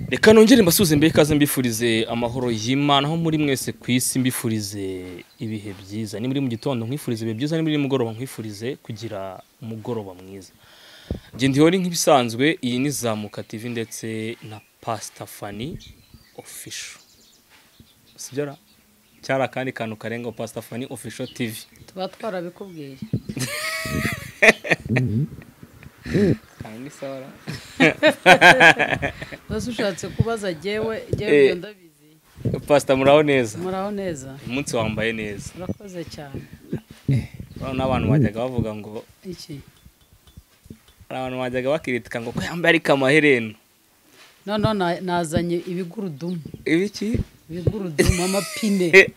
reka nongere mbasuze mbere ikaze mbifurize amahoro y'imana aho muri mwese ku isi mbifurize ibihe byiza ni muri mu gitondo nkwifurize ibihe byiza ni muri mugoroba nkwifurize kugira umugoroba mwiza genda ihore nk'ibisanzwe iyi ni zamuka tv ndetse na pasita fani ofisho sibyo ra cyari akandi kantu karenga pasita fani ofisho tv tuba twarabikubwiye kanga isaha ra rwose ushatse kubaza jyewe jyewe Eh. ibyo ndabizi pasita muraho neza muraho neza umunsi wambaye neza murakoze cyane urabona abantu bajyaga bavuga ngo iki hari abantu bajyaga bakiritika ngo ko yambaye ariko amaherena noneho na- nazanye ibigurudumu ibiki ibigurudumu amapine Eh,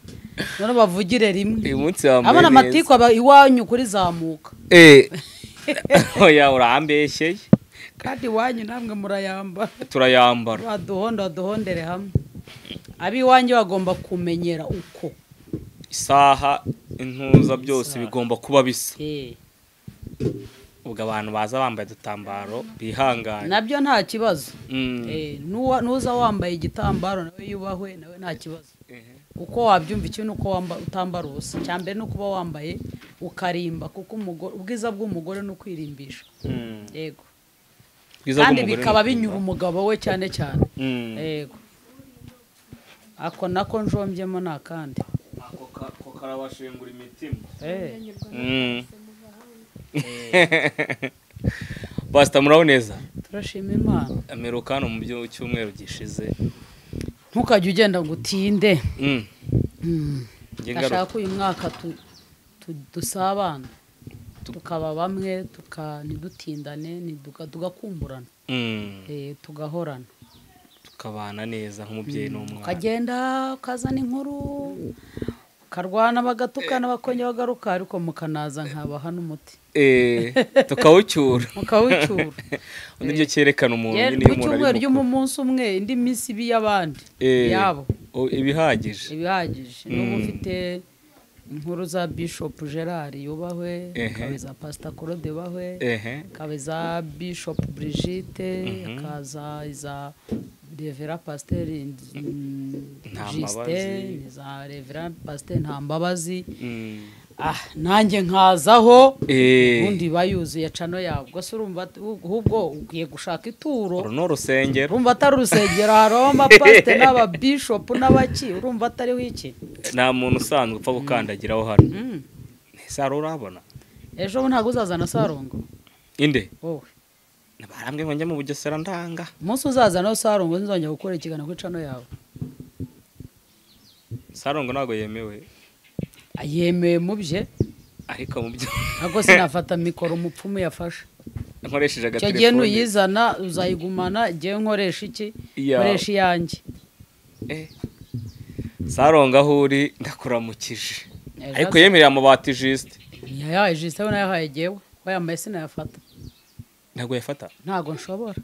noneho bavugire rimwe uyu munsi wambaye abana neza amatiku aba iwanyu kuri zamuka Eh. oya urambeshyeye kandi iwanyu namwe murayambara turayambara baduhonda baduhondere hamwe ab'iwanyu bagomba kumenyera uko isaha intuza byose Isaha. bigomba kuba bisa Eh. ubwo abantu baza bambaye udutambaro bihangane nabyo nta kibazo Mm. Eh, nuwa- nuza wambaye igitambaro nawe yubahwe nawe nta kibazo Ehe. uko wabyumva ikintu ni uko wamba- utambara ubusa icya mbere ni ukuba wambaye ukarimba kuko umugore- ubwiza bw'umugore ni ukwirimbisha Mm. yego Bwiza kandi bw'umugore bikaba ni binyura umugabo we cyane cyane Mm. yego ako nako njombyemo ni akandi ako ka- ako karabashengura imitima Eh, Mm. pasita muraho neza turashima imana amerukano mu byo cyumweru gishize ntukajye ugenda ngo utinde Mm. Mm. Njye ndashaka ngaruka ko uyu mwaka tu- tu- dusabana tukaba bamwe tuka- ntidutindane ntiduka- tugakumburana Mm. eh, tugahorana tukabana neza nk'umubyeyi n'umwana ukagenda ukazana inkuru ukarwana bagatukana bakongera bagaruka ariko mukanaza nkabaha n'umuti Eh, tukawucyura mukawucyura undi byo cyerekana umuntu Ye- nyine iyo ku umuntu cyumweru ari ryo mu munsi umwe indi minsi ibi y'abandi Eh, yabo o- ibihagije ibihagije n'ubu Mm. ufite inkuru za bishop gerard yubahwe Ehe. ikaba iza pasita claude yubahwe ehe ikaba iza bishop brigitte ikaza iza revera pasiteri Mbabazi. justin iza revera pasiteri nta mbabazi Mm. ah nanjye nkazaho Eh, ubundi iba yuzuye cano yawe gusa urumva ahubwo ugiye gushaka ituro uru ni urusengero urumva atari urusengero hariho amapasite n'ababishopu n'abaki urumva atariho iki nta muntu usanzwe upfa gukandagiraho hano Mm. ntese urabona ejo bundi ntabwo uzazana sarongo inde wowe barambwe ngo njye mu bugesera ndanga umunsi uzazana sarongo ntizongera gukora ikiganiro kuri cano yawe sarongo ntabwo yemewe Ah, yemeye mu bye ariko mu byo ntabwo sinafata mikoro umupfumu yafashe nkoresheje icyo gihe agatelefoni nuyizana uzayigumana igihe nkoresha iki Ya. nkoresha iyanjye Eh, sarongo aho uri ndakuramukije Ejo ariko aza- yemereye amabati jisite yayaye jisite we nayahaye jyewe wayambaye sinayafata ntabwo yafata ntabwo nshobora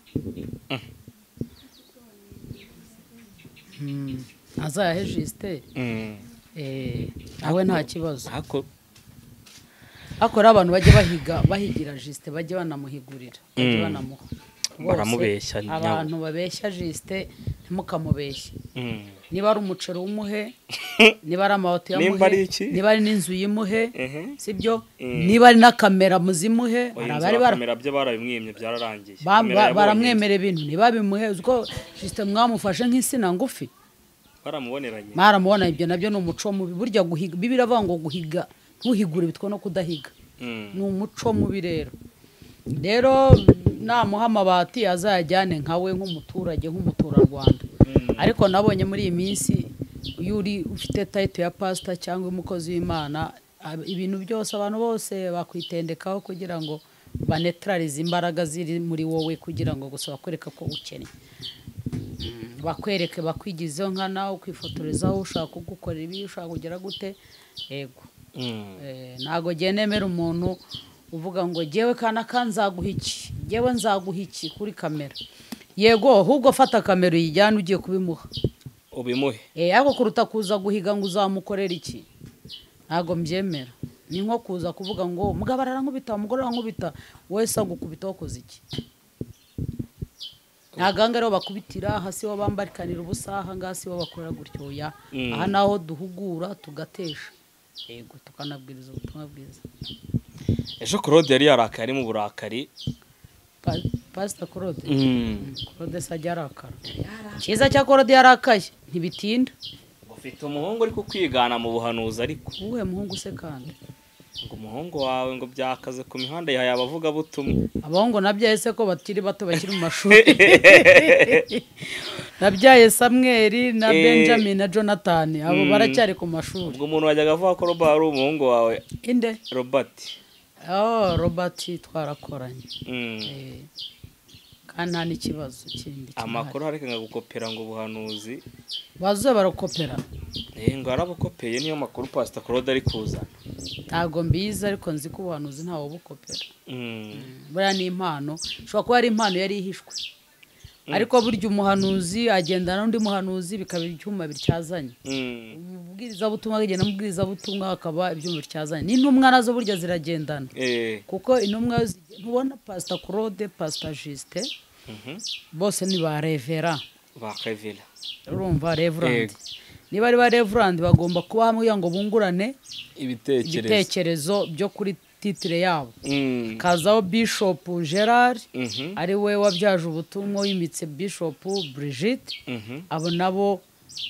Mm. azayahe jisite Mm. Eh, nawe nta kibazo ariko ariko rero abantu bajye bahiga bahigira jisite bajye banamuhigurira bajye Mm. banamuha Baramubeshya, Rwose, nyabo. abantu babeshya jisite ntimukamubeshye Mm. niba ari umuceri umuhe niba ari amabato Nimba ari iki? yamuhe niba ari n'inzu yimuhe Ehe. sibyo Mm. niba ari na kamera muzimuhe Oya, hari inzu abari ba bara- kamera byo barabimwimye byararangiye ba- Kamera ba- yabonye baramwemera ibintu ntibabimuhe uzi ko jisite mwamufashe nk'insina ngufi inzu. baramuboneranye mwaramubona ibyo nabyo ni umuco mubi burya guhiga bibiri avuga ngo guhiga ntuhigure bitwa no kudahiga Mm. ni umuco mubi rero rero namuha amabati azayajyane nkawe nk'umuturage nk'umuturarwanda ariko nabonye muri iyi minsi iyo uri ufite tayito ya pasita cyangwa umukozi w'imana ab- ibintu byose abantu bose bakwitendekaho kugira ngo banetrarize imbaraga ziri muri wowe kugira ngo gusa bakwereke ko ukennye bakwereke bakwigizeho nka nawe ukwifotorezaho ushaka kugukorera ibi ushaka kugira gute yego Mm. Eh, ntago ngiye nemera umuntu uvuga ngo jyewe kana ka nzaguha iki jyewe nzaguha iki kuri kamera yego ahubwo fata kamera uyijyane ugiye kubimuha ubimuhe Eh, ariko kuruta kuza guhiga ngo uzamukorera iki ntago mbyemera ni nko kuza kuvuga ngo mugabo arankubita umugore arankubita wese agukubita wakoze iki ntabwo aha ngaha ariho bakubitira hasi ho bambarikanira ubusa aha ngaha si ho bakorera gutyo oya Mm. aha ni aho duhugura tugatesha yego tukanabwiriza ubutumwa bwiza ejo claude yari yarakaye ari mu burakari Pa- pasita claude Mm. claude se ajya arakara cyiza cya claude yarakaye ntibitinda ufite umuhungu uri kukwigana mu buhanuzi ariko uwuhe muhungu se kandi ngo umuhungu wawe ngo byakaze ku mihanda yahaye abavugabutumwa abahungu nabyaye se ko bakiri bato bakiri mu mashuri nabyaye samweri na Eh. benjamin na jonathan abo Mm. baracyari ku mashuri ubwo umuntu wajyaga avuga ko roba ari umuhungu wawe inde robert oh robert twarakoranye Mm. Eh, kandi nta n'ikibazo kindi amakuru areka gukopera ngo ubuhanuzi bazuye barakopera Eh, ngo arabukopeye niyo makuru pasita claude ari kuzana ntabwo mbizi ariko nzi ko ubuhanuzi ntawe bukopera Mm. buriya ni impano ushobora kuba ari impano yari ihishwe ariko burya umuhanuzi agendana n'undi muhanuzi bikaba ibyuma bityazanye Mm. umubwirizabutumwa agenda n'umubwirizabutumwa hakaba ibyuma bityazanye n'intumwa nazo burya ziragendana Eh. kuko intumwa zi- ntubona pasita claude pasita jusite Mhm. bose ni ba revera bakavira urumva revurandi Yego. niba ari ba revurandi bagomba kuba hamwe kugira ngo bungurane ibitekerezo ibitekerezo byo kuri titire yabo Mm. kazaho bishopu gerard Mhm. ari we wabyaje ubutumwa wimitse bishopu brigitte Mhm. abo nabo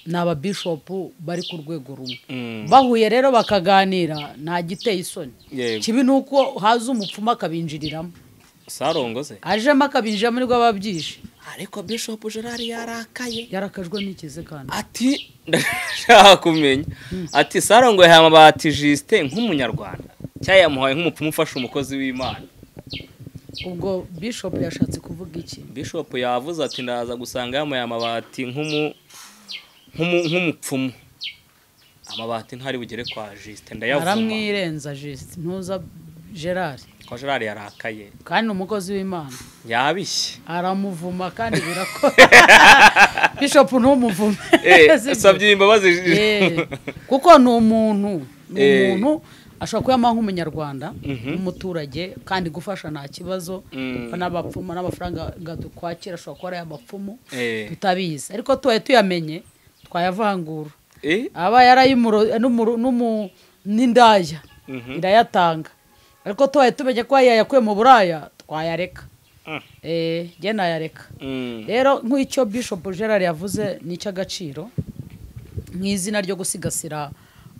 ni ababishopu bari ku rwego rumwe Mm. bahuye rero bakaganira nta giteye isoni yego kibi ni uko haza umupfumu akabinjiriramo sarongoze ajemo akabinjiramo nibwo aba abyishe ariko bishop gerard yarakaye yarakajwe n'ikize kandi ati ndashaka kumenya ati sarongo yahaye amabati jisite nk'umunyarwanda cyangwa yamuhaye nk'umupfumu ufasha umukozi w'imana ubwo bishopu yashatse kuvuga iki bishop yavuze ati ndaza gusanga yamuhaye amabati nk'umu- nk'umu- nk'umupfumu amabati ntari bugere kwa jisite ndayavuma aramwirenza jisite ntuza gerard kwa gerard yarakaye kandi ni umukozi w'imana yabishye aramuvuma kandi birakora bishopu ntumuvume Eh, Sibyo? asabye imbabazi Eh, kuko ni umuntu ni Eh. umuntu ashobora kuyamaha nk'umunyarwanda Mhm. umuturage kandi gufasha nta kibazo Mm. n'abapfumu n'amafaranga dukwakira ashobora kuba ari abapfumu Eh, tutabizi ariko tubaye tuyamenye twayavangura eh, aba yarayimuro n'umuro- n'umu- n'indaya mhm. irayatanga ariko tubaye tumenye ko yayakuye mu buraya twayareka Mm. Eh, jye nayareka Mm. rero nk'icyo bishop gerard yavuze ni icy'agaciro mu izina ryo gusigasira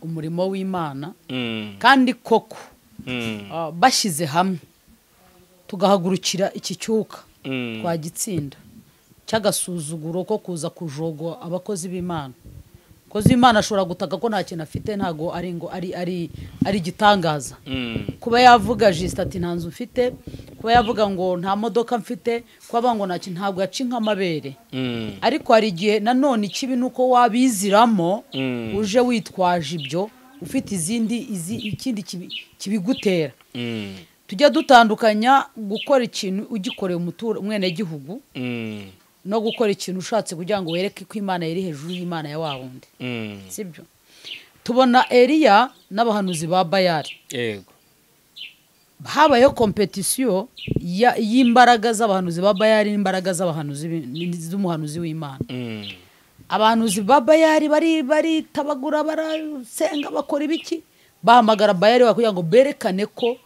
umurimo w'imana Mm. kandi koko Mm. ah, bashyize hamwe tugahagurukira iki cyuka Mm. twagitsinda cy'agasuzuguro ko kuza kujogwa abakozi b'imana abakozi b'imana ashobora gutaka ko nta kintu afite ntabwo ari ngo ari ari ari igitangaza Mm. kuba yavuga jisita ati nta nzu mfite kuba yavuga ngo nta modoka mfite kuba avuga ngo nta kintu ntabwo yaca nk'amabere Mm. ariko hari igihe nanone ikibi ni uko wabiziramo Mm. uje witwaje ibyo ufite izindi izi- ikindi kibi- kibigutera Mm. tujya dutandukanya gukora ikintu ugikoreye umutura umwenegihugu Mm. no gukora ikintu ushatse kugira ngo wereke ko imana yari hejuru y'imana ya wa wundi Mm. sibyo tubona eriya n'abahanuzi ba bayari yego habayeho kompetisiyo ya- y'imbaraga z'abahanuzi ba bayari n'imbaraga z'abahanuzi b'i- z'umuhanuzi w'imana Mm. abahanuzi ba bayari bari baritabagura barasenga bakora ibiki bahamagara bayari wa- kugira ngo berekane ko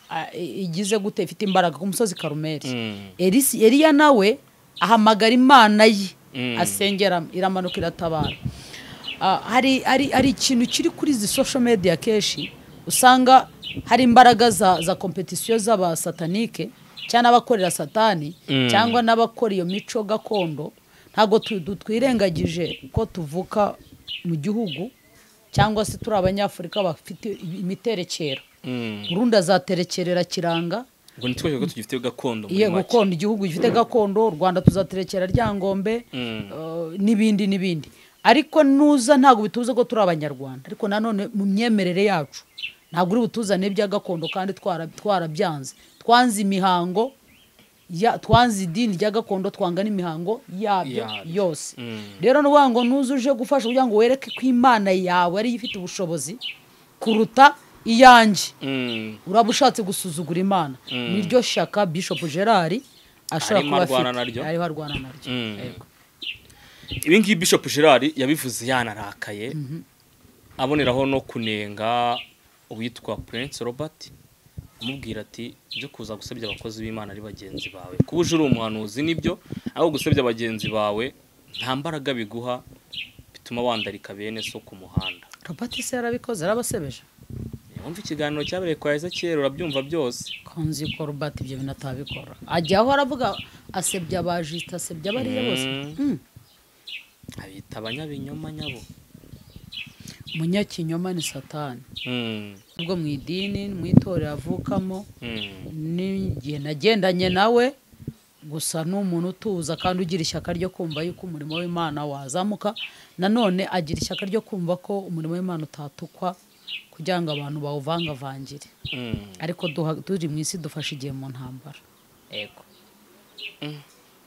ah, i- igize gute ifite imbaraga ku musozi karumeri Mm. Elisi- eliya nawe ahamagara imana ye Mm. asengera iramanuka iratabara Ah, hari hari hari ikintu kiri kuri izi social media kenshi usanga hari imbaraga za za kompetisiyo z'abasatanike cyangwa n'abakorera satani Mm. cyangwa n'abakora iyo mico gakondo ntabwo tu- du- twirengagije ko tuvuka mu gihugu cyangwa se turi abanyafurika bafite imiterekero Mm. urundi azaterekerera kiranga ngo ni twese ko tugifite gakondo muri iyo make gakondo igihugu gifite gakondo u rwanda tuzaterekera ryangombe Mm. eh, n'ibindi n'ibindi ariko nuza ntabwo bitubuza ko turi abanyarwanda ariko nanone mu myemerere yacu ntabwo uri butuzane ibya gakondo kandi twara- twarabyanze twanze imihango ya- twanze idini rya gakondo twanga n'imihango yabyo Yabyo. yose Mm. rero ni ukuvuga ngo nuza uje gufasha kugira ngo wereke ko imana yawe ariyo ifite ubushobozi kuruta iyanjye Mm. uraba ushatse gusuzugura imana niryo shyaka bishop gerard ashobora arimo kuba arwana afite naryo? ariho arwana naryo Mm. Yego. ibi ngibi bishop gerard yabivuze yanarakaye aboneraho no kunenga uwitwa prince robert amubwira ati byo kuza gusebya abakozi b'imana ari bagenzi bawe kuba uje uri umuhanuzi nibyo ariko gusebya bagenzi bawe nta mbaraga biguha bituma wandarika bene so ku muhanda robert se yarabikoze arabasebeje wumva ikiganiro cyabereye kwa ezekiel urabyumva byose konzi ko robert ibyo bintu atabikora ajya aho aravuga asebya abajita asebya abariya bose Mm. Mm. abita abanyabinyoma nyabo umunyakinyoma ni satani Mm, ubwo mu idini mu itorero avukamo mm, n'igihe nagendanye nawe gusa ni umuntu utuza kandi ugira ishyaka ryo kumva yuko umurimo w'imana wazamuka nanone agira ishyaka ryo kumva ko umurimo w'imana utatukwa kugira ngo abantu bawuvangavangire mm. ariko duha- turi mu isi dufashe igihe mu ntambara yego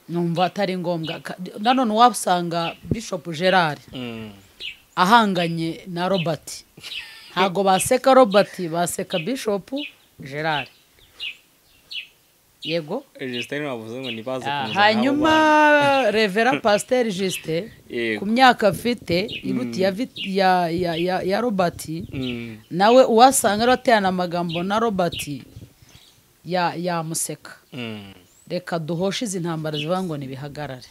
numva atari ngombwa Ka- nanone wabusanga bishop gerard Mm. ahanganye na robert ntabwo baseka robert baseka bishop gerard yego Justin wavuze ngo ntibaze Ah, kumuzana hanyuma abo revera pasiteri justin Yego. ku myaka afite iruti ya vit- ya- ya- ya- ya robert bantu. Mm, nawe uwasanga ari aterana amagambo na robert ya- yamuseka mm. reka duhoshe izi ntambara zivuga ngo ntibihagarare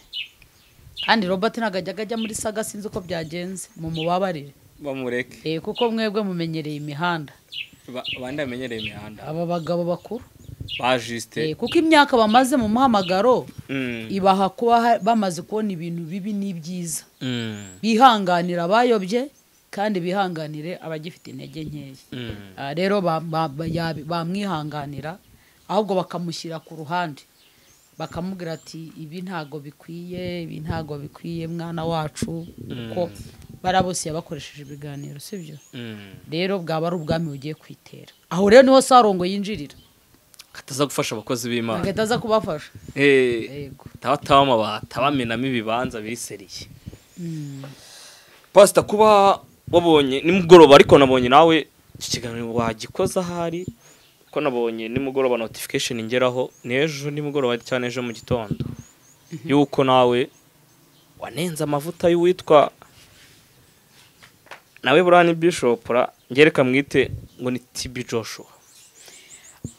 kandi robert ntabwo ajyaga ajya muri saga sinzi uko byagenze mumubabarire bamureke Eh, kuko mwebwe mumenyereye imihanda Ba- abandi bamenyereye imihanda aba bagabo bakuru ba jusite Eh, kuko imyaka bamaze mu muhamagaro ibaha kuba ha- bamaze kubona ibintu bibi n'ibyiza bihanganira abayobye kandi bihanganire abagifite intege nkeya Ah, rero ba- ba- ba- yabi- bamwihanganira ahubwo bakamushyira ku ruhande bakamubwira ati ibi ntago bikwiye ibi ntago bikwiye mwana wacu kuko barabose yabakoresheje ibiganiro sibyo rero bwaba ari ubwami bugiye kwitera aho rero niho sarongo yinjirira kataza gufasha abakozi b'imana agahita aza kubafasha yego tabataba amabati abamenamo ibibanza biseriye pasita kuba wabonye nimugoroba ariko nabonye nawe iki kiganiro wagikoze ahari ko nabonye nimugoroba notification ingeraho n'ejo nimugoroba cyane ejo mu gitondo yuko nawe wanenze amavuta y'uwitwa nawe burani bishopura ngereka mwite ngo ni tibi joshua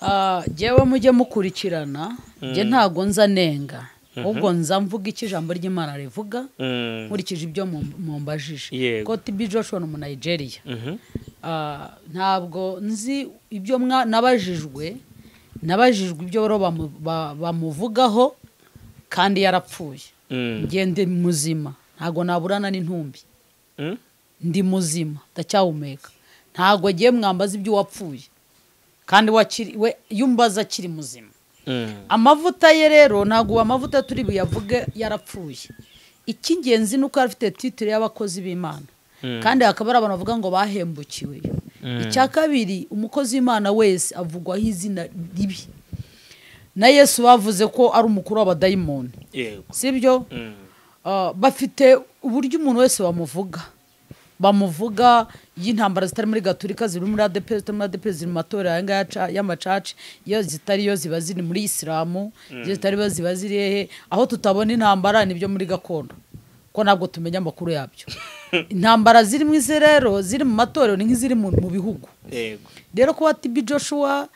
Ah, jyewe mujye mukurikirana jye ntago nza nenga ahubwo nza mvuga icyo ijambo ry'imana rivuga Mm. nkurikije ibyo mu- mumbajije Yego. ko tibi joshua ni umunayigeriya Mhm. Ah, ntabwo nzi ibyo mwa- nabajijwe nabajijwe ibyo rero bamu- ba- bamuvugaho kandi yarapfuye Mm. njye ndi muzima ntabwo naburana n'intumbi Mm? ndi muzima ndacyahumeka ntabwo agiye mwambaza ibyo wapfuye kandi wakiri- we iyo umbaza akiri muzima Mm. amavuta ye rero ntabwo ubu amavuta turi buyavuge yarapfuye icy'ingenzi ni uko yari afite titire y'abakozi b'imana kandi hakaba hari abantu bavuga ngo bahembukiwe icya kabiri umukozi w'imana wese avugwaho izina ribi na yesu bavuze ko ari umukuru w'abadayimoni Yego. sibyo Mm. Ah, bafite uburyo umuntu wese bamuvuga bamuvuga iyo intambara zitari muri gaturika ziri muri adepe zitari muri adepe ziri mu matorero aya ngaya aca- y'amacaci iyo zitariyo ziba ziri muri isilamu iyo zitariyo ziba ziri hehe aho tutabona intambara ni ibyo muri gakondo ko ntabwo tumenya amakuru yabyo intambara ziri mu isi rero ziri mu matorero ni nk'iziri mu mu bihugu Yego. rero kuba tibi joshua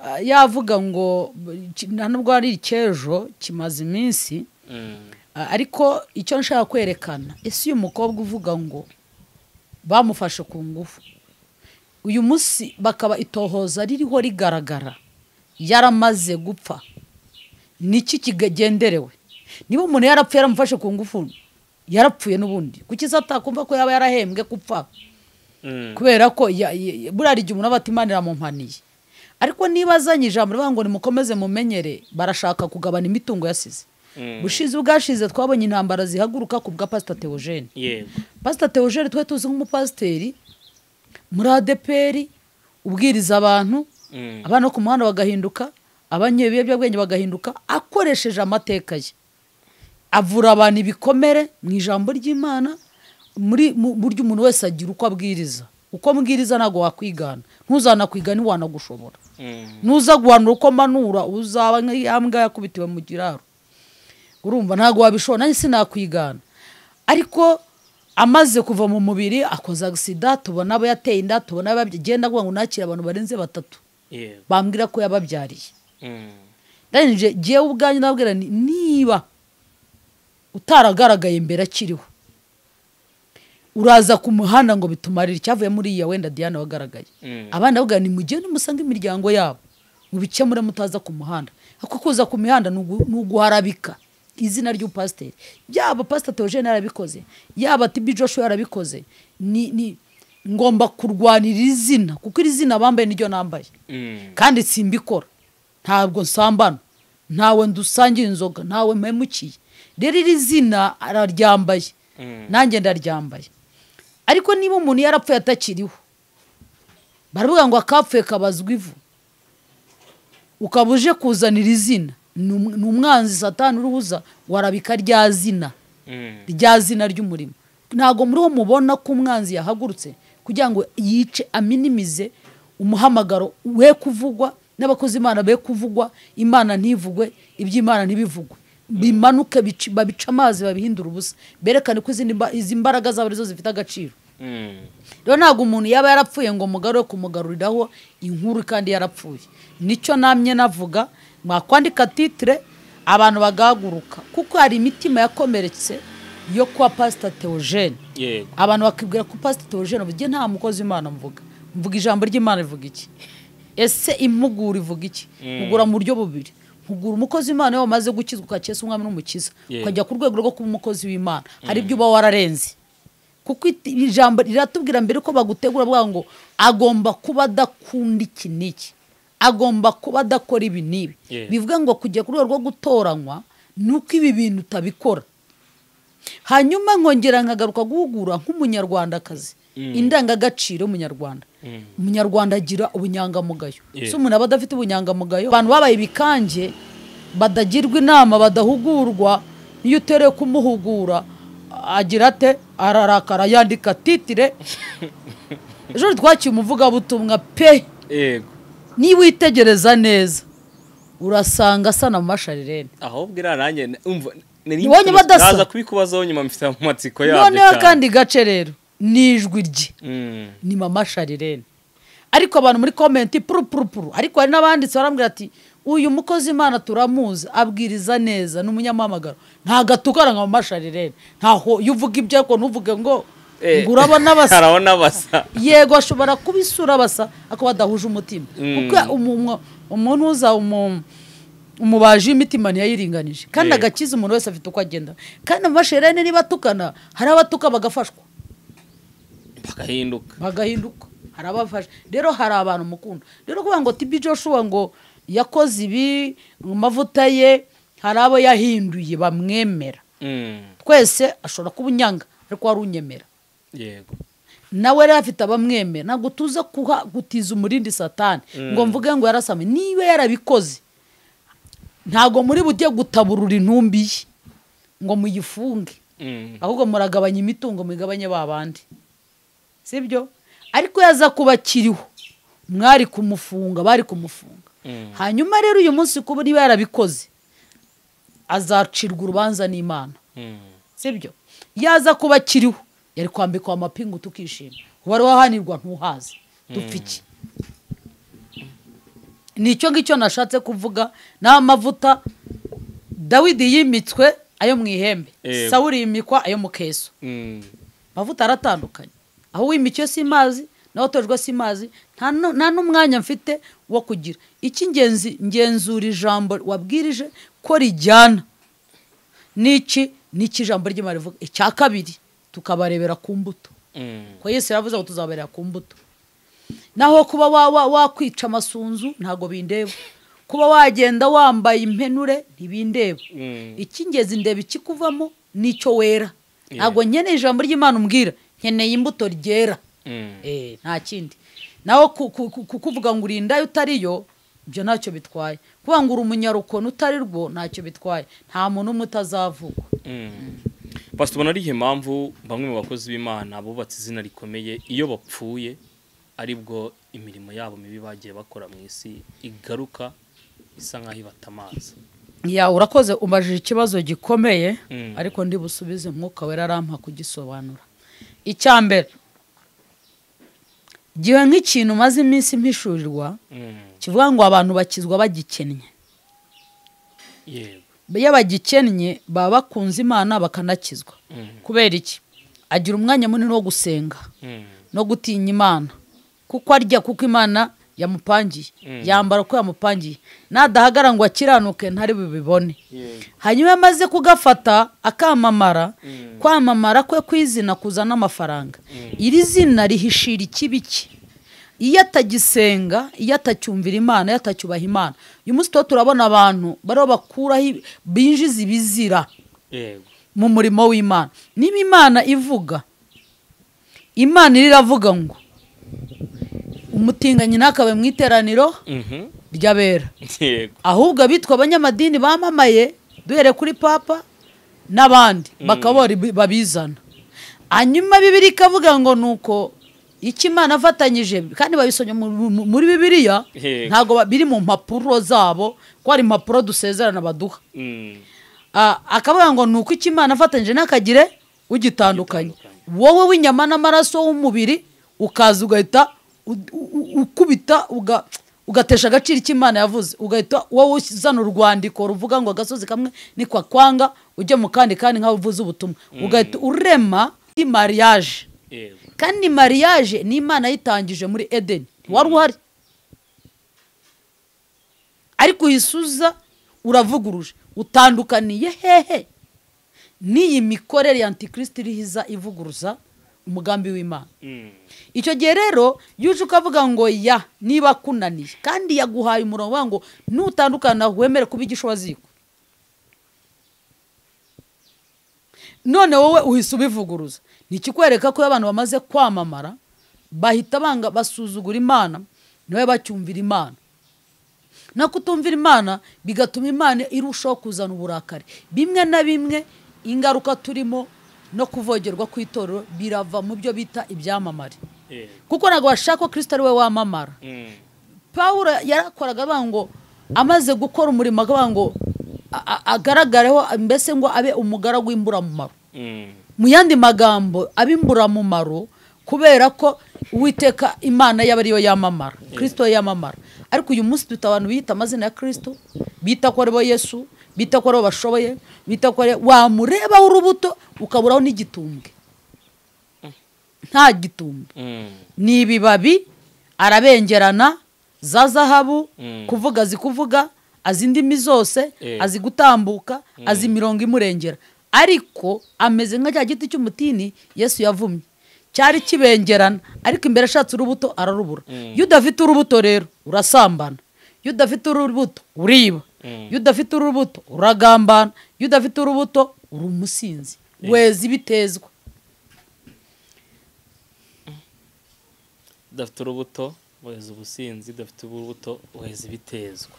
ah, yavuga ngo ki- nta nubwo ari icyejo kimaze iminsi Mm. Ah, ariko icyo nshaka kwerekana ese uyu mukobwa uvuga ngo bamufashe ku ngufu uyu munsi bakaba itohoza ririho rigaragara yaramaze gupfa niki kigenderewe niba umuntu yarapfuye yaramufashe ku ngufu yarapfuye n'ubundi kuki se atakumva ko yaba yarahembwe kupfa Mm. kubera ko ya- ya- ya- buriya igihe umuntu aba atimana iramumpaniye ariko niba azanye ijambo rivuga ngo nimukomeze mumenyere barashaka kugabana imitungo yasize Mm. bushize ubwashize twabonye intambara zihaguruka ku bwa pasita teogene Yego. pasita teogene twari tuzi nk'umupasiteri muri adeperi ubwiriza abantu Mm. abana bo ku muhanda bagahinduka abanywa ibiyobyabwenge bagahinduka akoresheje amateka ye avura abantu ibikomere mu ijambo ry'imana muri mu buryo umuntu wese agira uko abwiriza uko mbwiriza ntabwo wakwigana ntuzana kwiga ntiwanagushobora nuza guhanura uko manura uzaba nk'iya mbwa yakubitiwe mu kiraro urumva ntabwo wabishobora nanjye sinakwigana ariko amaze kuva mu mubiri akoze agisida tubona abo yateye inda tubona abo yabyaye genda avuga ngo nakire abantu barenze batatu yego bambwira ko yababyariye Mm. ndangije ngewe ubwanjye nabwira nti niba utaragaragaye mbere akiriho uraza ku muhanda ngo bitumarire icyavuye muri iya wenda diana wagaragaye Mm. abana bavuga ni mujye nimusange imiryango yabo mubikemure mutaza ku muhanda kuko kuza ku mihanda ni ugu- ni uguharabika izina ry'upasiteri yaba pasiteri teogene yarabikoze yaba tibi joshua yarabikoze ni, ni ngomba kurwanira iri zina kuko iri zina bambaye niryo nambaye Mm. kandi simbikora ntabwo nsambana ntawe ndusangira inzoga ntawe mpemukiye rero iri zina araryambaye Mm. nanjye ndaryambaye ariko niba umuntu yarapfuye atakiriho baravuga ngo akapfuye kabazwa ivu ukaba uje kuzanira izina ni um- ni umwanzi satani uruhuza warabika rya zina Mm. rya zina ry'umurimo ntabwo muri ho mubona ko umwanzi yahagurutse kugira ngo yice aminimize umuhamagaro we kuvugwa n'abakozi imana be kuvugwa imana ntivugwe iby'imana ntibivugwe bimanuke bici- babice amazi babihindura ubusa berekane ko izindi mba- izi mbaraga zabo arizo zifite agaciro Mm. rero ntabwo umuntu yaba yarapfuye ngo mugarure kumugaruriraho inkuru kandi yarapfuye nicyo namye navuga mwakwandika titire abantu bagahaguruka kuko hari imitima yakomeretse yo kuba pasita teogene yego abantu bakibwira ko pasita teogene ubu nta mukozi w'imana mvuga mvuga ijambo ry'imana rivuga iki ese impugura ivuga iki mpugura mu buryo bubiri mpugura umukozi w'imana iyo wamaze gukizwa ukakesa umwami n'umukiza Yeah. ukajya ku rwego rwo kuba umukozi w'imana hari ibyo uba wararenze kuko it- ijambo riratubwira mbere ko bagutegura bavuga ngo agomba kuba adakunda iki n'iki agomba kuba adakora ibi n'ibi Yeah. bivuga ngo kujya ku rwego rwo gutoranywa ni uko ibi bintu utabikora hanyuma nkongera nkagaruka guhugura nk'umunyarwandakazi indangagaciro y'umunyarwanda Mm. umunyarwanda agira ubunyangamugayo Yeah. si umuntu aba adafite ubunyangamugayo abantu babaye ibikange badagirwa inama badahugurwa iyo utereye kumuhugura agira ate ararakara yandika titire ejo twakiye umuvugabutumwa pe yego niba witegereza neza urasanga asa na masharirene ahubwo iriya nanjye n- umva nari Ni wowe mfite- badasa? naza kubikubazaho nyuma mfite mu matsiko yabyo noneho cyane. kandi gace rero ni ijwi rye Mm. ni mama sharirene ariko abantu muri komenti puru puru puru ariko hari n'abanditse barambwira ati uyu mukozi imana turamuzi abwiriza neza ni umunyamamagaro ntabwo atukana nka mama sharirene ntaho iyo uvuga ibyo ariko ntuvuge ngo Eh, ngo urabona basa harabona basa yego ashobora kuba isura basa ako badahuje umutima Mm. kuko umu- umuntu uza umu- umubaji w'imitima ntiyayiringanije kandi Yego. agakiza umuntu wese afite uko agenda kandi amasherene niba atukana hari abatuka bagafashwa bagahinduka bagahinduka hari abafasha rero hari abantu mukunda rero kuvuga ngo tibi joshua ngo yakoze ibi mu mavuta ye hari abo yahinduye bamwemera Mm. twese ashobora kuba unyanga ariko wari unyemera yego nawe yari afite abamwemera ntabwo tuza kuha gutiza umurindi satani ngo mvuge ngo yarasamye niba yarabikoze ntabwo muri bujye gutaburura intumbi ye ngo muyifunge Mm. ahubwo muragabanya imitungo mugabanye ba bandi sibyo ariko yaza kuba akiriho mwari kumufunga bari kumufunga Mm. hanyuma rero uyu munsi kuba niba yarabikoze azacirwa urubanza n'imana Mm. sibyo yaza kuba akiriho yari kwambikwa amapingu tukishima uwari wahanirwa ntuhaze dupfa iki ni icyo ngicyo nashatse kuvuga ni amavuta dawidi yimitswe ayo mu ihembe Yego. sawuri yimikwa ayo mu keso Mm. amavuta aratandukanye aho wimikiwe si mazi naho utojwe si mazi nta nu- nta n'umwanya mfite wo kugira icy'ingenzi ngenzura ijambo wabwirije ko rijyana n'iki n'iki ijambo ry'imana rivuga icya kabiri tukabarebera ku mbuto Mm. ko yesu yavuze ngo tuzabarebera ku mbuto naho kuba wa- wa- wakwica amasunzu ntabwo bindeba kuba wagenda wambaye impenure ntibindeba Mm. icy'ingenzi ndeba ikikuvamo n'icyo wera Yeah. ntabwo nkeneye ijambo ry'imana umbwira nkeneye imbuto ryera Mm. Eh, nta kindi naho ku- ku- ku- kukuvuga ngo uri inda utariyo ibyo ntacyo bitwaye kuvuga ngo uri umunyarukoni utari rwo ntacyo bitwaye nta muntu umwe utazavugwa Mm. basi tubona ari impamvu bamwe mu bakozi b'imana bubatse izina rikomeye iyo bapfuye aribwo imirimo yabo mibi bagiye bakora mu isi igaruka isa nk'aho ibatamaza ya urakoze umajije ikibazo gikomeye Mm. ariko ndi busubize umwuka wera arampa kugisobanura icya mbere igihe nk'ikintu umaze iminsi mpishurirwa Mm, kivuga ngo abantu bakizwa bagikennye yego iyo bagikennye baba bakunze imana bakanakizwa Mm, kubera iki agira umwanya munini wo gusenga mm, no gutinya imana kuko arya kuko imana yamupangiye Mm. yambara uko yamupangiye nadahagara ngo akiranuke ntari bubibone yego hanyuma iyo amaze kugafata akamamara Mm. kwamamara kwe kw'izina kuzana amafaranga Mm. iri zina rihishira ikibi cye iyo atagisenga iyo atacyumvira imana iyo atacyubaha imana uyu munsi tuba turabona abantu bariho bakuraho ibi- binjiza ibizira yego mu murimo w'imana niba imana ivuga imana iravuga ngo umutinganyi ntakabe mu iteraniro Mhm, ry'abera yego ahubwo abitwa abanyamadini bamamaye duhere kuri papa n'abandi bakabora ibi- babizana hanyuma bibiri ikavuga ngo nuko icyo imana afatanyije kandi babisomye mu- mu- muri bibiliya Yego. ntabwo ba- biri mu mpapuro zabo ko hari impapuro dusezerana baduha Mm, Ah, akavuga ngo nuko icyo imana afatanyije ntakagire ugitandukanye Ugitandukanya. wowe w'inyama n'amaraso w'umubiri ukaza ugahita u- u- ukubita uga- ugatesha agaciro icyo imana yavuze ugahita wowe uzana urwandiko ruvuga ngo agasozi kamwe niko kwanga ujya mu kandi kandi nk'aho uvuze ubutumwa ugahita urema i mariage yego kandi mariage ni imana yitangije muri edeni wari uhari ariko uyisuza uravuguruje utandukaniye hehe n'iyi mikorere ya antikristo iriho iza ivuguruza umugambi w'imana Mm, icyo gihe rero iyo uje ukavuga ngo ya niba akunaniye kandi yaguhaye umurongo uvuga ngo nutandukana wemere kuba igishwaziko none wowe uhise ubivuguruza ni ikikwereka ko iyo abantu bamaze kwamamara bahita banga basuzugura imana nawe bacyumvira imana no kutumvira imana bigatuma imana irushaho kuzana uburakari bimwe na bimwe ingaruka turimo no kuvogerwa kw'itorero birava mu byo bita ibyamamare yego kuko ntabwo bashaka ko kirisita ari we wamamara Mm, pawulo yarakoraga avuga ngo amaze gukora umurimo akavuga ngo a- a- agaragareho mbese ngo abe umugaragu w'imburamumaro mm, mu yandi magambo ab'imburamumaro kubera ko uwiteka imana yaba ariyo yamamara kirisito yamamara ariko uyu munsi dufite abantu biyita amazina ya kirisito bita ko aribo yesu bita ko aribo bashoboye bita ko aribo wamurebaho urubuto ukaburaho n'igitumbwe nta gitumbwe mm, ni ibibabi arabengerana za zahabu Mm. kuvuga azi kuvuga azi indimi zose Eh. azi gutambuka azi imirongo imurengera ariko ameze nka cya giti cy'umutini yesu yavumye cyari kibengerana ariko imbere ashatse urubuto ararubura Mm. iyo udafite urubuto rero urasambana iyo udafite urubuto uriba Mm. iyo udafite urubuto uragambana iyo udafite urubuto uri umusinzi weza ibitezwa dufite urubuto weza ubusinzi dufite urubuto weza ibitezwa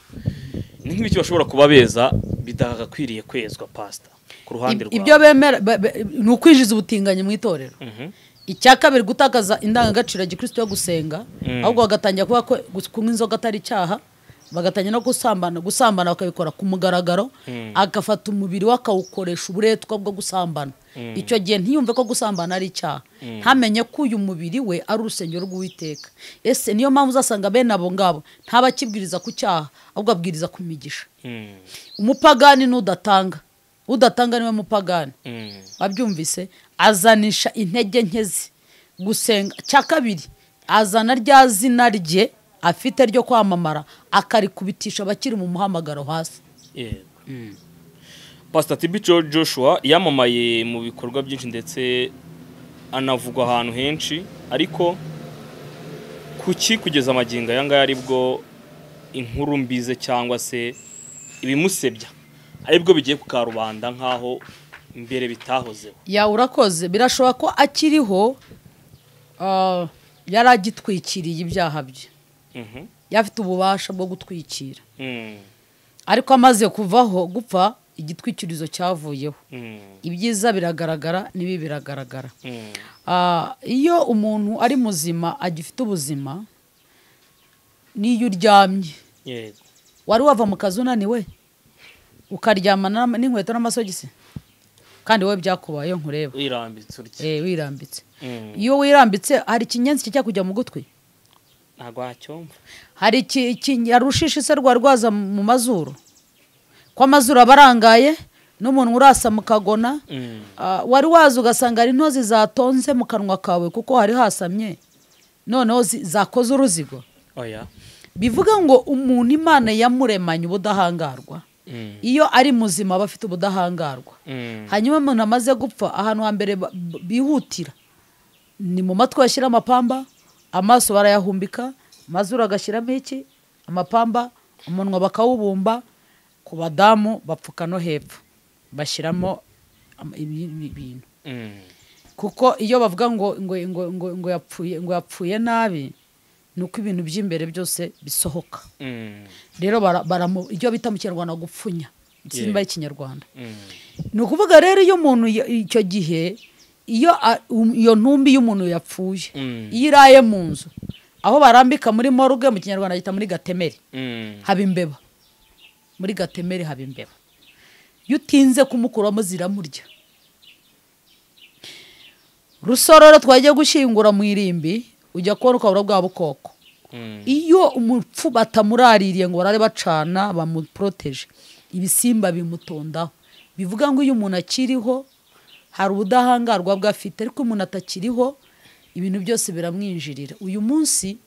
ni nk'ibiki bashobora kuba beza bidagakwiriye kwezwa pasita ku ruhande Ib- rwawe ibyo bemera be- be- ni ukwijjiza ubutinganyi mu itorero Mhm, icya kabiri gutakaza indangagaciro ya gikristo yo gusenga Mm. ahubwo bagatangira kuvuga ko gus- kunywa inzoga atari icyaha bagatangira no gusambana gusambana bakabikora ku mugaragaro Mm. agafata umubiri we akawukoresha uburetwa bwo gusambana Mm. icyo gihe ntiyumve ko gusambana ari icyaha ntamenye ko uyu mubiri we ari urusengero rw'uwiteka ese niyo mpamvu uzasanga bene abo ngabo ntabakibwiriza ku cyaha ahubwo abwiriza ku migisha mm, umupagani n'udatanga udatanga niwe mupagani mm, wabyumvise azanisha intege nke ze gusenga cya kabiri azana rya zina rye afite ryo kwamamara akarikubitisha abakiri mu muhamagaro hasi yego pasita tibi Jo- joshua yamamaye mu bikorwa byinshi ndetse anavugwa ahantu henshi ariko kuki kugeza amagingo aya ngaya aribwo inkuru mbize cyangwa se ibimusebya aribwo bigiye ku karubanda nk'aho mbere bitahozeho ya urakoze birashoboka ko akiriho ah, yari agitwikiriye ibyaha bye Mhm, yari afite ububasha bwo gutwikira mm, ariko amaze kuvaho gupfa igitwikirizo cyavuyeho Mm, ibyiza biragaragara n'ibi biragaragara mm, Ah, iyo umuntu ari muzima agifite ubuzima n'iyo uryamye yego wari wava mu kazi unaniwe ukaryamana n'inkweto n'amasogisi kandi wowe byakubayeho nkureba wirambitse urya Eh, wirambitse Mm, iyo wirambitse hari ikinyenzi kijya kujya mu gutwi ntabwo wacyumva hari iki- iki- hari urushishi se rwari rwaza mu mazuru ko amazuru aba arangaye n'umuntu urasa mu kagona Mm, Ah, wari waza ugasanga hari intozi zatonze mu kanwa kawe kuko hari hasamye noneho zi- zakoze uruzigo oya bivuga ngo umuntu imana yamuremanye ubudahangarwa Mm, iyo ari muzima aba afite ubudahangarwa mm, hanyuma umuntu amaze gupfa ahantu hambere ba- b- bihutira ni mu matwi bashyira amapamba amaso barayahumbika amazuru agashyiramo iki amapamba umunwa bakawubumba ku badamu bapfuka no hepfo bashyiramo am- ibi- ibi- ibintu mm, kuko iyo bavuga ngo ngo ngo ngo, ngo yapfuye ngo yapfuye nabi ni uko ibintu by'imbere byose bisohoka mm, rero bara, baramu- iyo bita mu kinyarwanda gupfunya simba Yeah. y'ikinyarwanda mm, ni ukuvuga rero iyo umuntu ya- icyo gihe iyo a- um- iyo ntumbi y'umuntu yapfuye Mm. iyo iraye mu nzu aho barambika muri morgue mu kinyarwanda yita muri gatemere mm, haba imbeba muri gatemere haba imbeba iyo utinze kumukuramo ziramurya rusororo twagiye gushyingura mu irimbi ujya kubona ukabura bwa bukoko mm, iyo umupfu batamuraririye ngo barare bacana bamuporoteje ibisimba bimutondaho bivuga ngo iyo umuntu akiriho hari ubudahangarwa bwe afite ariko umuntu atakiriho ibintu byose biramwinjirira uyu munsi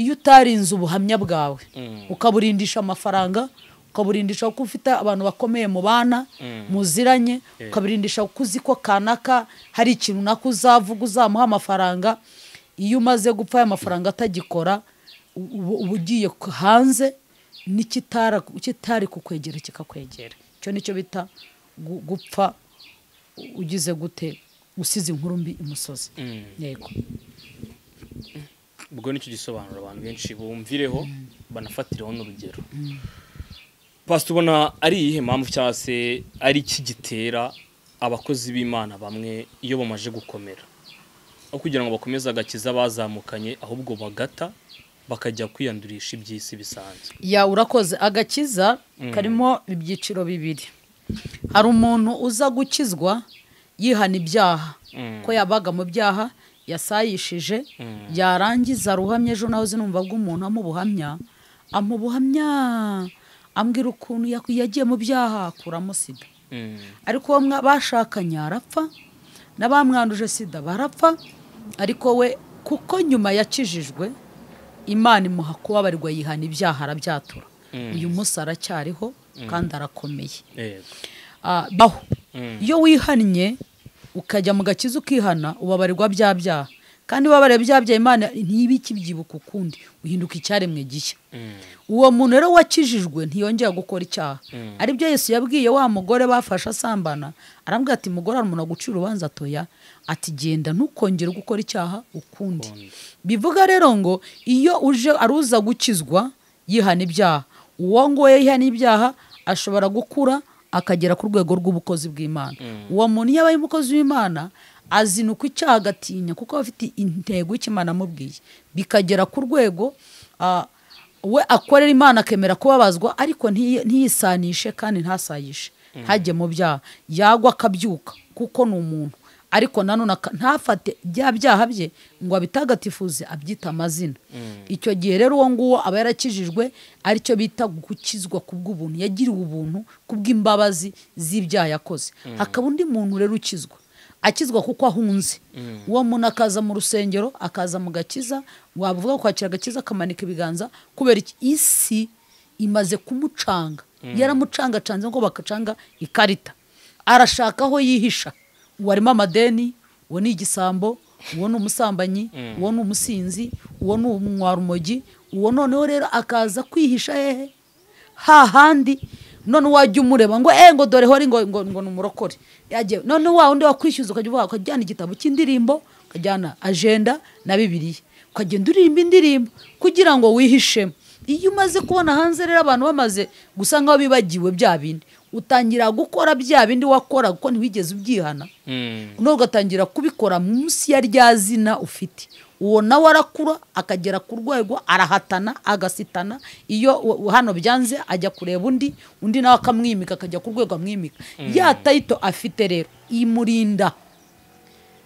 iyo utarinze ubuhamya bwawe Mm. ukaburindisha amafaranga ukaburindisha ko ufite abantu bakomeye mu bana Mm. muziranye ukabirindisha ko uzi ko kanaka hari ikintu nako uzavuga uzamuha amafaranga iyo umaze gupfa aya mafaranga atagikora u- uba uba ugiye ku- hanze n'ikitara- kitari kukwegera kikakwegera icyo nicyo bita gu- gupfa u- ugize gute usize inkuru mbi imusozi mm. yego ubwo nicyo gisobanuro abantu benshi bumvireho banafatiraho n'urugero pasita ubona ari iyihe mpamvu cyangwa se ari iki gitera abakozi b'imana bamwe iyo bamaze gukomera aho kugira ngo bakomeze agakiza bazamukanye ahubwo bagata bakajya kwiyandurisha iby'isi bisanzwe ya urakoze agakiza karimo ibyiciro bibiri hari umuntu uza gukizwa yihana ibyaha Mm. ko yabaga mu byaha yasayishije yarangiza ruhamye ejo naho zinumva bw'umuntu amubuhamya amubuhamya ambwira ukuntu yak- yagiye mu byaha kuramusiga Mm. ariko uwo mwa- bashakanye arapfa n'abamwanduje sida barapfa ariko we kuko nyuma yakijijwe imana imuha kubabarirwa yihana ibyaha arabyatura Mm. uyu munsi aracyariho kandi arakomeye yego Ah, baho Mm. iyo wihannye ukajya mu gakiza ukihana ubabarirwa bya byaha kandi wabariye bya byaha imana ntibikibyibuka ukundi uhinduka icyaremwe gishya Mm. uwo muntu rero wakijijwe ntiyongera gukora icyaha aribyo yesu yabwiye wa mugore bafashe asambana arambwira ati mugore hari umuntu agucira urubanza atoya ati genda ntukongere gukora icyaha ukundi bivuga rero ngo iyo uje aruza gukizwa yihana ibyaha uwo nguwo yihana ibyaha ashobora gukura akagera ku rwego rw'ubukozi bw'imana uwo muntu iyo abaye umukozi w'imana azinukwa icyaha agatinya kuko aba afite intego y'ikimana amubwiye bikagera ku rwego ah, we akorera imana akemera kubabazwa ariko ntiyi- ntiyisanishe kandi ntasayishe ntajye mu byaha yagwa akabyuka kuko ni umuntu ariko nanone aka- ntafate bya byaha bye ngo abitagatifuze abyita amazina icyo gihe rero uwo nguwo aba yarakijijwe aricyo bita gukizwa ku bw'ubuntu yagiriwe ubuntu ku bw'imbabazi z'ibyaha yakoze hakaba undi muntu rero ukizwa akizwa kuko ahunze uwo muntu akaza mu rusengero akaza mu gakiza wavuga kwakira agakiza akamanika ibiganza kubera iki isi imaze kumucanga yaramucangacanze ngo bakacanga ikarita arashaka aho yihisha uwo arimo amadeni uwo ni igisambo uwo ni umusambanyi uwo ni umusinzi uwo ni umwarumogi uwo noneho rero akaza kwihisha hehe hahandi none wajya umureba ngo eh ngo dore hori ngo ngo ngo numurokore yagiye none wa undi wakwishyuza ukajya uvuga ukajyana igitabo cy'indirimbo ukajyana agenda na bibiliya ukagenda uririmba indirimbo kugira ngo wihishemo iyo umaze kubona hanze rero abantu bamaze gusa nk'aho bibagiwe bya bindi utangira gukora bya bindi wakora kuko ntiwigeze ubyihana Mm. noneho ugatangira kubikora munsi ya rya zina ufite uwo nawe arakura akagera ku rwego arahatana agasitana iyo u- u- hano byanze ajya kureba undi undi nawe akamwimika akajya ku rwego amwimika ya tayito afite rero imurinda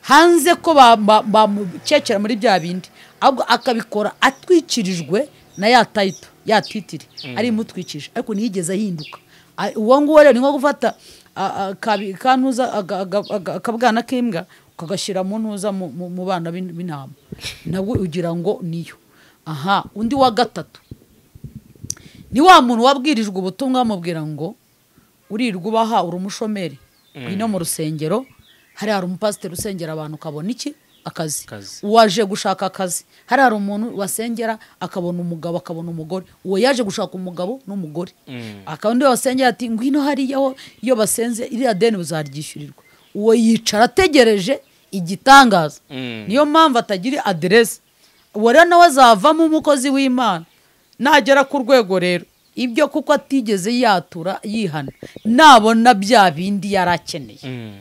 hanze ko ba- ba- bamucecera muri bya bindi ahubwo akabikora atwikirijwe na ya tayito ya titiri ari imutwikije ariko ntiyigeze ahinduka A- uwo nguwo rero ni nko gufata a- a- kabi- kantuza aga- aga- aga- akabwana k'imbwa ukagashyira mu ntuza mu- mu mu bana b'in- b'intama nabwo ugira ngo niyo aha undi wa gatatu ni wa muntu wabwirijwe ubutumwa bamubwira ngo urirwa ubaha uri umushomeri ino mu rusengero hariya hari umupasiteri usengera abantu ukabona iki akazi Akazi. uwaje gushaka akazi hariya hari umuntu wasengera akabona umugabo akabona umugore uwo yaje gushaka umugabo n'umugore Mm. akaba undi wasengera ati ngwino hariya ho iyo basenze iriya deni buzaryishyurirwa uwo yicara ategereje igitangaza Mm. niyo mpamvu atagira aderesi uwo rero nawe azavamo umukozi w'imana nagera ku rwego rero ibyo kuko atigeze yatura yihana nabona bya bindi yari akeneye Mm.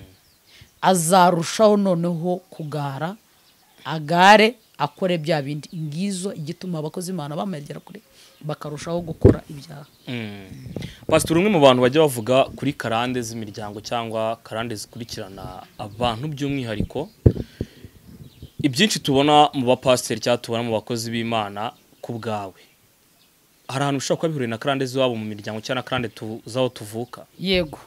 azarushaho noneho kugara agare akore bya bindi ngizo igituma abakozi b'imana bamwegera kure bakarushaho gukora ibyaha Mm. Pastor umwe mu bantu bajya bavuga kuri karande z'imiryango cyangwa karande zikurikirana abantu by'umwihariko ibyinshi tubona mu bapasiteri cyangwa tubona mu bakozi b'Imana ku bwawe hari ahantu ushobora kuba bihuriye na karande z'iwabo mu miryango cyangwa na karande tu- z'aho tuvuka yego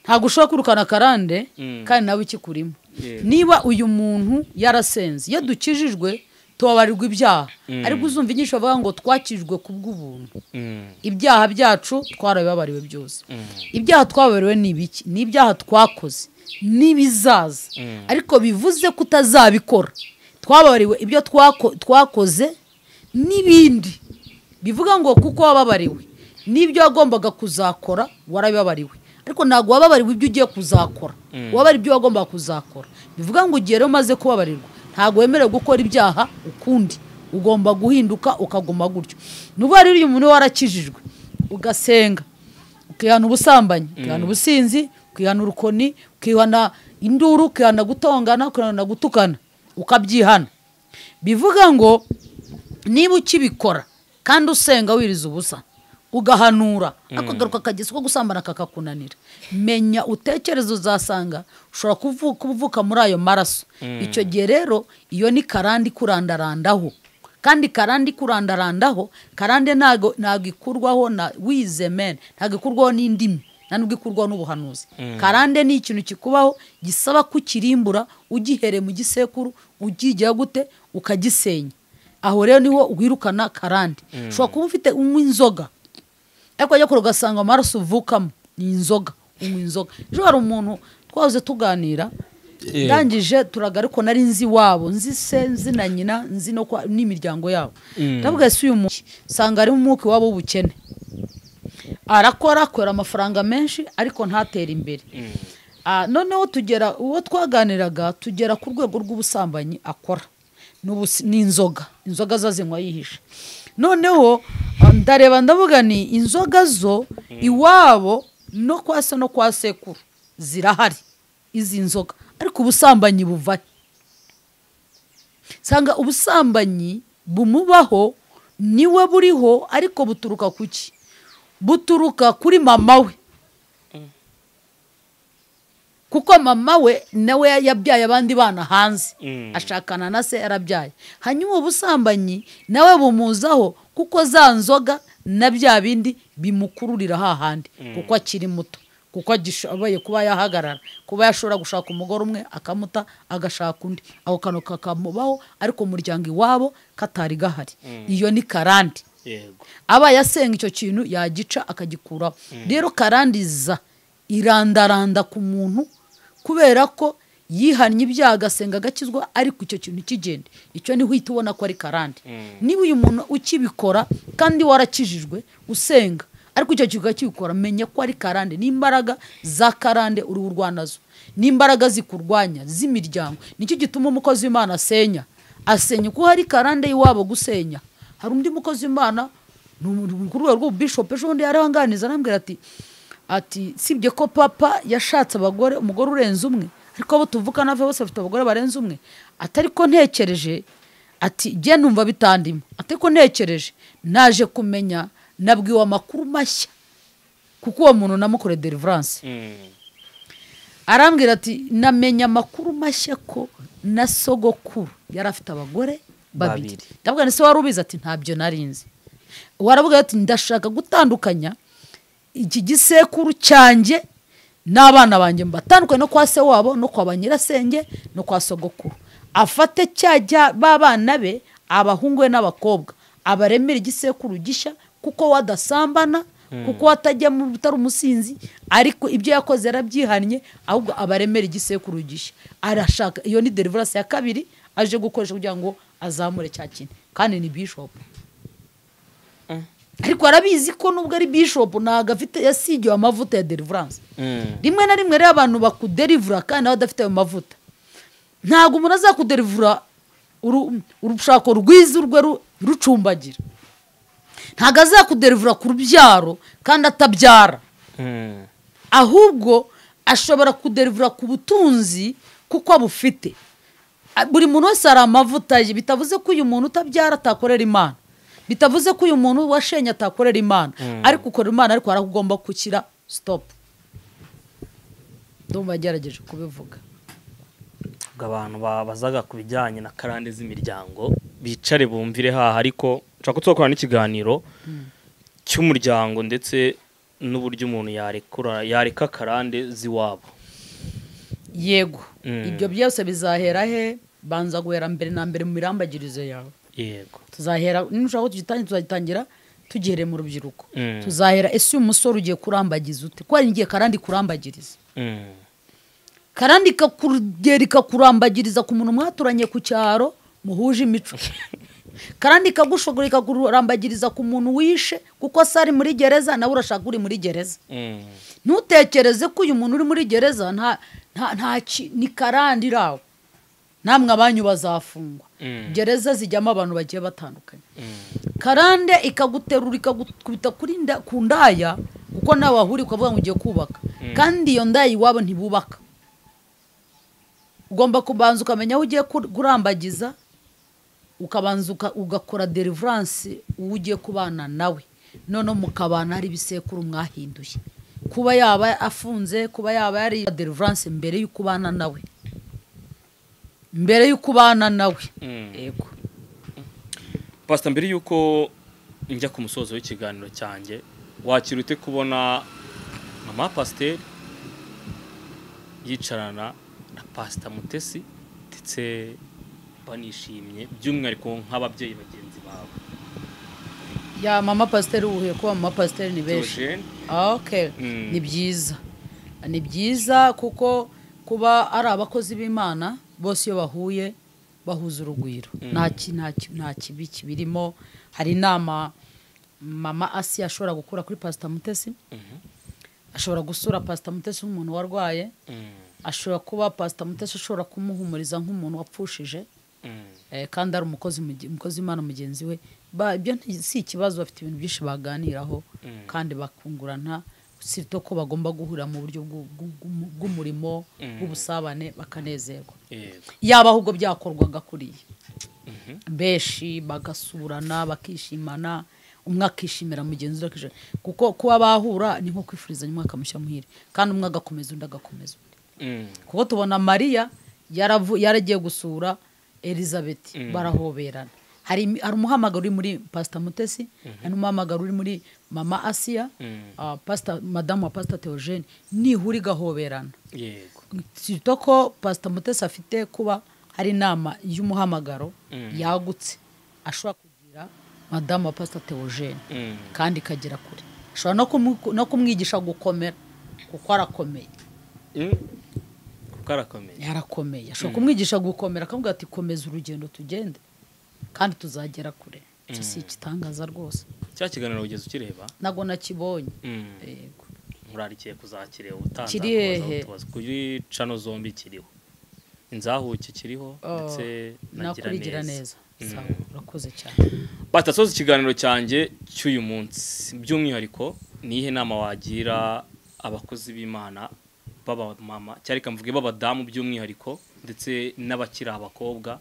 ntabwo ushobora kwirukana karande Mm. kandi nawe ikikurimo Yego. niba uyu muntu yarasenze iyo dukijijwe tubabarirwa ibyaha ariko uzumva inyigisho bavuga ngo twakijijwe ku bw'ubuntu Mm. ibyaha byacu twarabibabariwe byose Mm. ibyaha twababariwe ni ibiki ni ibyaha twakoze n'ibizaza Mm. ariko bivuze ko utazabikora twababariwe ibyo twako- twakoze n'ibindi bivuga ngo kuko wababariwe n'ibyo wagombaga kuzakora warabibabariwe ariko ntabwo wababariwe ibyo ugiye kuzakora wababariwe ibyo wagombaga kuzakora bivuga ngo igihe rero umaze kubabarirwa ntabwo wemerewe gukora ibyaha ukundi ugomba guhinduka ukaguma gutyo nubwo rero uyu muntu warakijijwe ugasenga ukihana ubusambanyi ukihana ubusinzi ukihana urukoni ukihana induru ukihana gutongana ukihana gutukana ukabyihana bivuga ngo niba ukibikora kandi usenga wiriza ubusa ugahanura akagaruka akagezi ko gusambana kakakunanira menya utekereza uzasanga ushobora kuvu- kuvuka muri ayo maraso icyo gihe rero iyo ni karande ikurandarandaho kandi karande ikurandarandaho karande ntago ntago ikurwaho na wize meni ntago ikurwaho n'indimi nta nubwo ikurwaho n'ubuhanuzi karande ni ikintu kikubaho gisaba kukirimbura ugihereye mu gisekuru ugigira gute ukagisenya aho rero niho wirukana karande ushobora kuba ufite unywa inzoga ariko wajya kure ugasanga amaraso uvukamo ni inzoga unywa inzoga ejo hari umuntu twahoze tuganira Yego. ndangije turaga ariko nari nzi iwabo nzi se nzi na nyina nzi no kwa- n'imiryango yabo ndavuga ese uyu muntu usanga harimo umwuka iwabo w'ubukene arakora akorera amafaranga menshi ariko ntatere imbere Ah, noneho tugera uwo twaganiraga tugera ku rwego rw'ubusambanyi akora N'ubusi- ni inzoga inzoga zo zinywa yihishe noneho ah, ndareba ndavuga ni inzoga zo iwabo no kwa se no kwa sekuru zirahari izi nzoga ariko ubusambanyi buva he? nsanga ubusambanyi bumubaho niwe buriho ariko buturuka ku ki buturuka kuri mama we kuko mama we nawe yabyaye abandi bana hanze Mm. ashakana na se yarabyaye hanyuma ubusambanyi nawe bumuzaho kuko za nzoga na bya bindi bimukururira hahandi kuko akiri muto kuko agishoboye kuba yahagarara kuba yashobora gushaka umugore umwe akamuta agashaka undi ako kantu kakamubaho ariko umuryango iwabo katari gahari iyo ni karande Yego. aba yasenga icyo kintu yagica akagikuraho rero karandiza irandaranda ku muntu kubera ko yihannye ibyaha agasenga agakizwa ariko icyo kintu kigenda icyo niho uhita ubona ko ari karande niba uyu muntu ukibikora kandi warakijijwe usenga ariko icyo kintu ukakibikora menya ko ari karande n'imbaraga za karande uruhu rwanazo n'imbaraga zikurwanya z'imiryango nicyo gituma umukozi w'imana asenya asenya kuko hari karande y'iwabo gusenya hari undi mukozi w'imana ni umuntu ku rwego rw'ububishopu ejo bundi yarabanganiza arambwira ati ati sibye ko papa yashatse abagore umugore urenze umwe ariko abo tuvukana bose bafite abagore barenze umwe atari ko ntekereje ati jye numva bitandimo atari ko ntekereje naje kumenya nabwiwe amakuru mashya kuko uwo muntu namukore deliverance arambwira ati namenya amakuru mashya ko na sogokuru yari afite abagore babiri Babiri. ndabwira ese wari ubizi ati ntabyo narinzi waravuga ati ndashaka gutandukanya iki gisekuru cyanjye n'abana banjye mbatandukanye no kwa se wabo no kwa ba nyirasenge no kwa sogokuru afate cyajya b'abana be abahungu be n'abakobwa abaremera igisekuru gishya kuko wadasambana kuko watajya mu utari umusinzi ariko ibyo yakoze yarabyihannye ahubwo abaremera igisekuru gishya arashaka iyo ni deliverance ya kabiri aje gukoresha kugira ngo azamure cya kintu kandi ni bishop ariko arabizi ko nubwo ari bishop ntabwo afite yasigiwe amavuta ya deliverance rimwe na rimwe rero abantu bakuderivura kandi nawe adafite ayo mavuta ntabwo umuntu azakuderivura uru- urushako rwiza urwe ru- rucumbagira ntabwo azakuderivura ku rubyaro kandi atabyara ahubwo ashobora kuderivura ku butunzi kuko abufite A- buri muntu wese hari amavuta ye bitavuze ko uyu muntu utabyara atakorera imana bitavuze ko uyu muntu washenye atakorera imana ariko ukorera imana ariko hari aho ugomba gukira sitopu ndumva yagerageje kubivuga ubwo abantu babazaga ku bijyanye na karande z'imiryango bicare bumvire haha ariko nshaka kutokora n'ikiganiro cy'umuryango ndetse n'uburyo umuntu yarekura yareka karande z'iwabo yego Mm. ibyo byose bizahera he banza guhera mbere na mbere mu mirambagirizo yawe yego tuzahera nushaka tugitangira tuzagitangira tugihereye mu rubyiruko Mm. tuzahera ese uyu musore ugiye kurambagiza ute ko hari igihe karandi kurambagiriza Mm. karandi ikakugera ikakurambagiriza ku muntu mwaturanye ku cyaro muhuje imico karandi ikagushogora ikakurambagiriza ku muntu wishe kuko se ari muri gereza nawe urashaka uri muri gereza Mm. ntutekereze ko uyu muntu uri muri gereza nta nta nta ki- ni karandi irawe namwe abanyu bazafungwa Mm. gereza zijyamo abantu bagiye batandukanye karande ikaguterura ikagukubita kuri nda- ku ndaya kuko nawe wahuriye ukavuga ngo ugiye kubaka kandi iyo ndaya iwabo ntibubaka ugomba kubanza ukamenya aho ugiye kur- kurambagiza ukabanza uka- ugakora deliverance uwo ugiye kubana nawe noneho mukabana hari ibisekuru mwahinduye kuba yaba afunze kuba yaba yari deliverance mbere y'uko ubana nawe mbere y'uko ubana nawe Mm. yego pasita mbere y'uko njya ku musozo w'ikiganiro cyanjye wakira ute kubona mama pasiteri yicarana na pasita mutesi ndetse banishimye by'umwihariko nk'ababyeyi bagenzi bawe ya mama pasiteri uhuye kuba mama pasiteri ni benshi Theogene, Ah, okay. Mm. ni byiza ni byiza kuko kuba ari abakozi b'imana bose iyo bahuye bahuza urugwiro nta ki- nta ki- nta kibi kibirimo hari inama mama asi ashobora gukura kuri pasita mutesi ashobora gusura pasita mutesi nk'umuntu warwaye mm, ashobora kuba pasita mutesi ashobora kumuhumuriza nk'umuntu wapfushije mm, eh, kandi ari umukozi muge- umukozi w'imana mugenzi we Ba- ibyo nti- si ikibazo bafite ibintu byinshi baganiraho Mm. kandi bakungurana sito ko bagomba guhurira mu buryo bw'u- bw'u- bw'u- bw'umurimo Mm. bw'ubusabane bakanezerwa yego yaba ahubwo byakorwaga kuriya Mhm. benshi bagasurana bakishimana umwe akishimira mugenzi we akishimira kuko kuba bahura ni nko kwifurizanya umwaka mushya muhire kandi umwe agakomeza undi agakomeza undi Mm, kuko tubona mariya yaravu- yaragiye gusura elizabeth Mm. barahoberana hari imi- hari umuhamagaro uri muri pasita mutesi hari umuhamagaro uri muri mama asiya Mm. ah, Pastor- madamu wa pasita teogene nihura igahoberana yego sito ko pasita mutesi afite kuba hari inama y'umuhamagaro Mm. yagutse ashobora kugira madamu wa pasita teogene Mm, kandi ikagera kure ashobora no kumu- no kumwigisha gukomera kuko arakomeye mm, kuko arakomeye yarakomeye ashobora kumwigisha gukomera akavuga ati komeza urugendo tugende kandi tuzagera kure icyo si igitangaza rwose cya kiganiro ugeze ukireba ntabwo nakibonye Mm. yego murarikiye kuzakireba utanza Kiri kubaza hehe? utubazo. kuri cano zombi kiriho inzahuki kiriho Oh, ndetse nakurigira neza Mm. Sawa, urakoze cyane batasoza ikiganiro cyanjye cy'uyu munsi by'umwihariko ni iyihe nama wagira abakozi b'imana b'abamama cyari kamvuge b'abadamu by'umwihariko ndetse n'abakiri abakobwa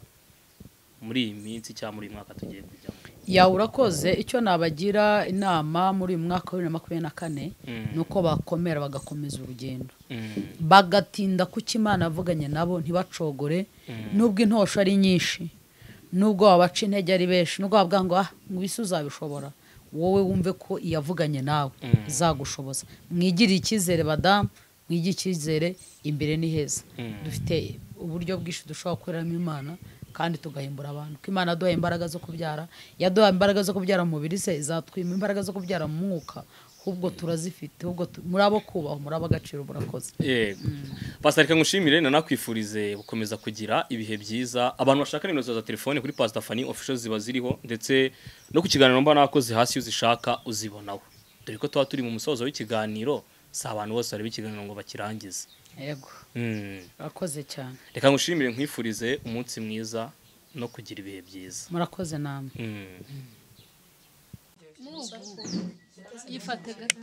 muri iyi minsi cyangwa muri uyu mwaka tugiye kujyamo yawe urakoze icyo nabagira inama muri uyu mwaka wa bibiri na makumyabiri na kane Mm. ni uko bakomera bagakomeza urugendo Mm, bagatinda kuki imana yavuganye nabo ntibacogore Mm. nubwo intosho ari nyinshi nubwo wabaca intege ari benshi nubwo wavuga ngo ah ngwisi uzabishobora wowe wumve ko iyavuganye nawe Mm. izagushoboza mwigirire icyizere badamu mwigire icyizere imbere ni heza Mm. dufite uburyo bwinshi dushobora gukoreramo imana kandi tugahimbura abantu ko imana yaduhaye imbaraga zo kubyara yaduhaye imbaraga zo kubyara mu mubiri ze izatwima imbaraga zo kubyara mu mwuka ahubwo turazifite ahubwo tu- muri abo kubaho muri abo agaciro murakoze yego pasita reka ngushimire nanakwifurize gukomeza kugira ibihe byiza abantu bashaka nimero zawe za telefone kuri pasita fani ofisho ziba ziriho ndetse no ku kiganiro mba nakoze hasi iyo uzishaka uzibonaho dore ko tuba turi mu musozo w'ikiganiro si abantu bose bareba ikiganiro ngo bakirangize yego Mm. murakoze cyane reka ngushimire nkwifurize umunsi mwiza no kugira ibihe byiza murakoze namwe Mm. yifate gato